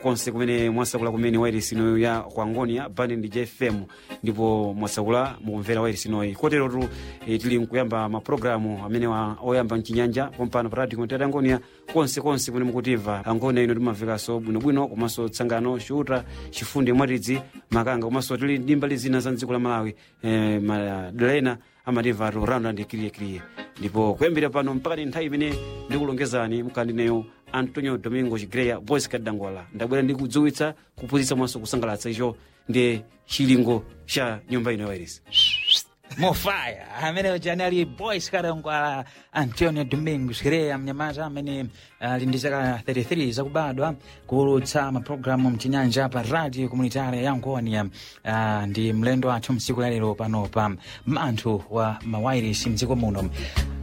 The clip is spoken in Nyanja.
konse kumene mwasakula kumene wairesi inoyo ya kwangonia bani ndi jfm ndipo mwasakula mukumvera wairesi inoyi koterotu eh, tili mkuyamba mapulogalamu amene wa- oyamba mchinyanja pompano pa radio komitati angonia konse konse kumene mukutimva angonia ino timamvekanso bwinobwino komanso tsangano xuta chifundi mwatidzi makanga komanso tili ndi mbali zina za mdziko la malawi eh, madalena amatimva tu randa ndi kiriyekiriye ndipo kuyambira pano mpaka ni nthawi imene ndikulongezani mkandineyo antonio domingo chigreya boys kadangwala ndabwera ndi kudziwitsa kuphunzitsa mwanso kusangalatsa icho ndi chilingo cha nyumba ino ya wairesi mofaya amene ujani ali boys kadangwala antonio domingos kireya mnyamata amene ali ndi zaka 33 zakubadwa kuulutsa mapulogalamu mchinyanja pa radio komunitari ya ngonia uh, ndi mlendo wathu msiku lalero pano pa manthu wa mawairisi mdziko muno